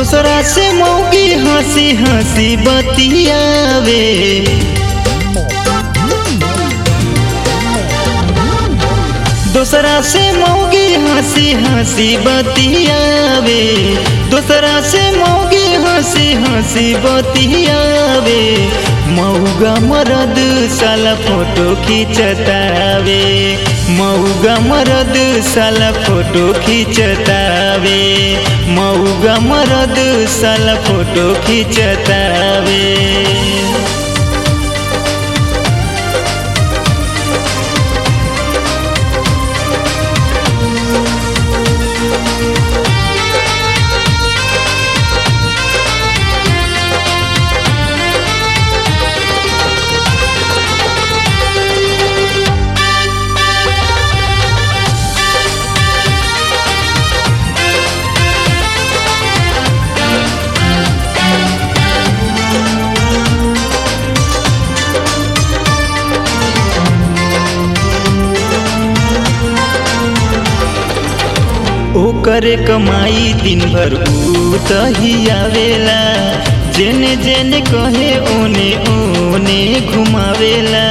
दूसरा से मौगी हंसी हंसी बतियावे दूसरा से मौगी हंसी हंसी बतियावे दूसरा से मौगी हंसी हंसी बतियावे मऊगा मरद साला फोटो खींचतावे मऊगा मरद साला फोटो खींचतावे मऊगा मरद साला फोटो खींचतावे ओकर कमाई दिन भर ऊ तही आवेला जेने जेने कहे ओने ओने घुमावेला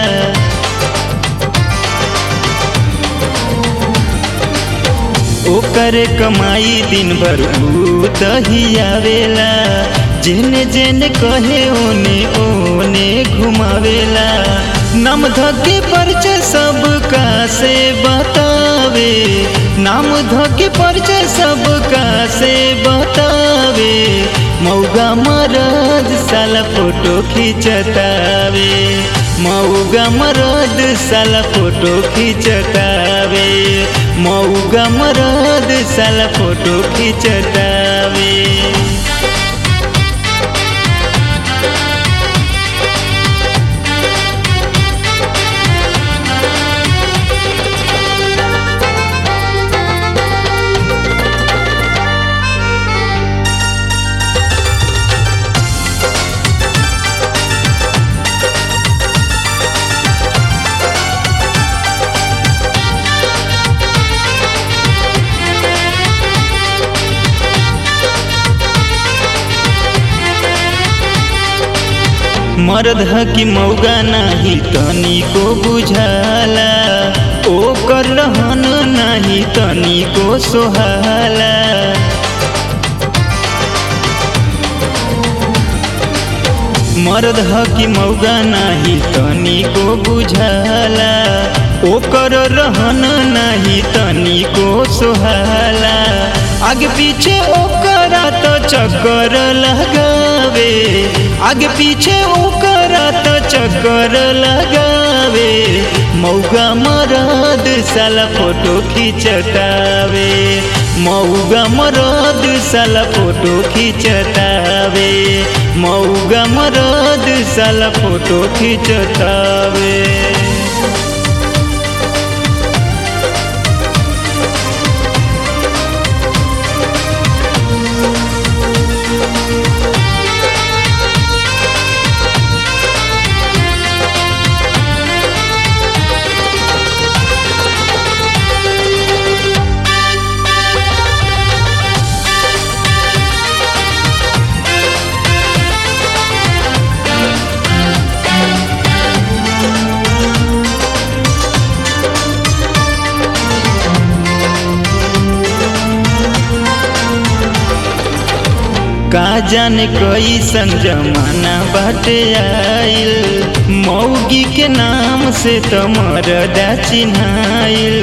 ओकर कमाई दिन भर ऊ तही आवेला जेने जेने कहे ओने ओने घुमावेला नाम धके परिचय सबका से बतावे नाम धके परिचय सबका से बतावे मऊगा मरद साला फोटो खींचतावे मऊगा मरद साला फोटो खींचतावे मऊगा मरद साला फोटो खींचतावे मर्द ह कि मौगा नाही तनिको बुझाला ओकर रहन नाही तनिको सोहाला मर्द ह कि मौगा नाही तनिको बुझाला ओकर रहन नाही तनिको सोहाला आगे पीछे ओकरा तो चक्कर लगावे आगे पीछे ओकरा तो चक्कर लगावे मौगा मरद साला फोटो खींचतावे मऊगा मरद साला फोटो खींचतावे मऊगा मरद साला फोटो खींचतावे का जाने कैसन जमाना बाटे आइल मौगी के नाम से तो मरदा चिन्हाइल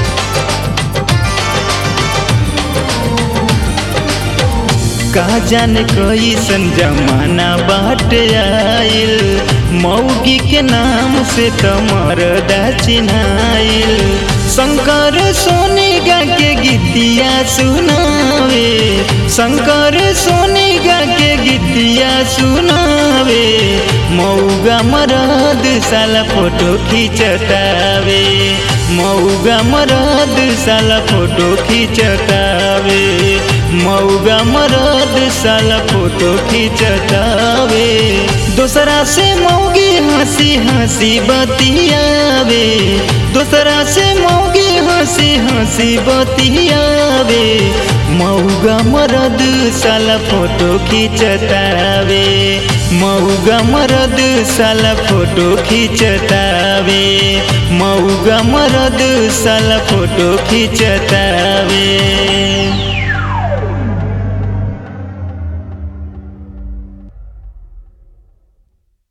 का जाने कैसन जमाना बाटे आइल मौगी के नाम से तो मरदा चिन्हाइल शंकर सोनी गा के गीतिया सुनावे शंकर सोनी गा के गीतिया सुनावे मऊगा मरद साला फोटो खींचतावे मऊगा मरद साला फोटो खींचतावे मऊगा मरद साला फोटो खींचतावे दूसरा से मौगी हंसी हंसी बतियावे दूसरा से मौगी हंसी हंसी हंसी बतियावे मऊगा मरद साला फोटो खींचतावे मऊगा मरद साला फोटो खींचतावे मऊगा मरद साला फोटो खींचतावे